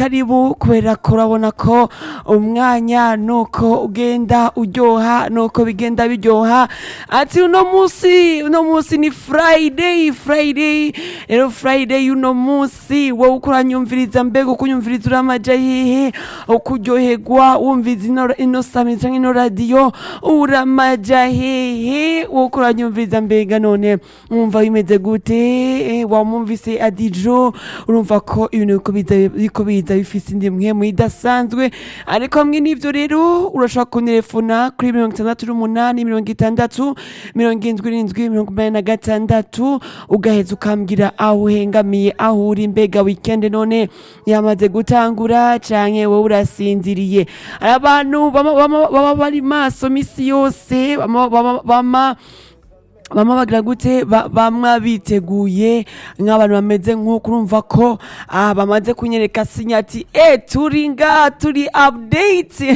karibu kubera ko urabona ko umwanya nuko ugenda uryoha nuko bigenda biryoha ati uno munsi uno munsi ni friday friday rero friday uno munsi wowe uko uranyumviriza mbega uko unyumviriza uramaja hehe uko uryoherwa wumviriza ino- ino sami canke ino radiyo uramaja hehe wowe uko uranyumviriza mbega none wumva bimeze gute Eh, wamwumvise adijo urumva ko ibintu biriko biza- biriko biza bifise indi mpwemu idasanzwe ariko hamwe n'ivyo rero urashobora kuntelefona kuri mirongo itandatu n'umunani mirongo itandatu mirongo indwi n'indwi mirongo umunani na gatandatu ugaheza ukambwira aho uhengamiye aho uri mbega weekend none yamaze gutangura canke wowe urasinziriye hari abantu bama- bama- baba bari maso misi yose bama- bama- bama bama bagira gute Ba- bamwe biteguye nk'abantu bameze nk'uko urumva ko ah, bamaze kunyereka sinya ati e turi ngaha turi update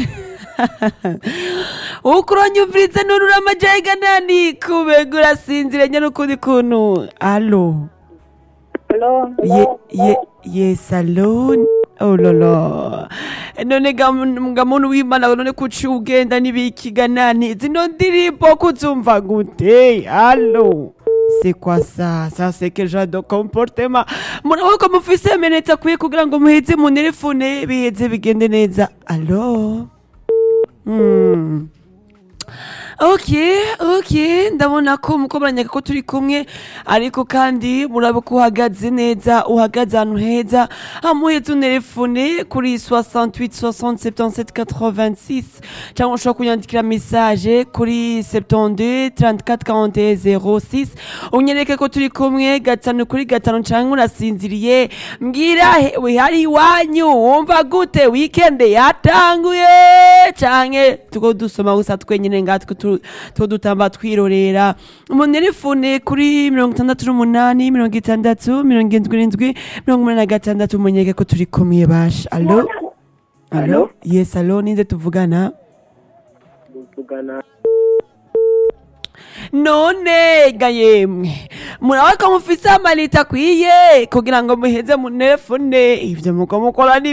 uko uranyumviriza none uramajayiga nani kubega urasinzire nyine ukundi kuntu alo Hello. ye ye ye salon oh lolo none ga ga muntu w'imana none kuci ugenda nibikiga nani zino ndirimbo kuzumva gute allo c'est quoi ça ça c'est quel genre de comportement murabona ko mufise menetse akwiye kugira ngo muheze mu telefone biheze bigende neza allo hmm. ok ok ndabona ko muko baranyaka ko turi kumwe ariko kandi murabe ko uhagaze neza uhagaze ahantu heza hamuheze unerefone kuri 68 60 77 86 cyangwa ushobora kunyandikira message kuri 72 34 41 06 unyereke ko turi kumwe gatanu kuri gatanu cyangwa urasinziriye mbwira he- we hari iwanyu wumva gute weekend yatanguye canke tuko dusoma gusa twenyene ngatwe tu- two dutamba twirorera umunelefone kuri mirongo itandatu n'umunani mirongo itandatu mirongo indwi n'indwi mirongo umunani na gatandatu munyereke ko turi kumwe basha alo alo yes alo ninde tuvugana Tuvugana. none ga yemwe murabona ko mufise amanita akwiye kugira ngo muheze mu telefone ivyo muko mukora ni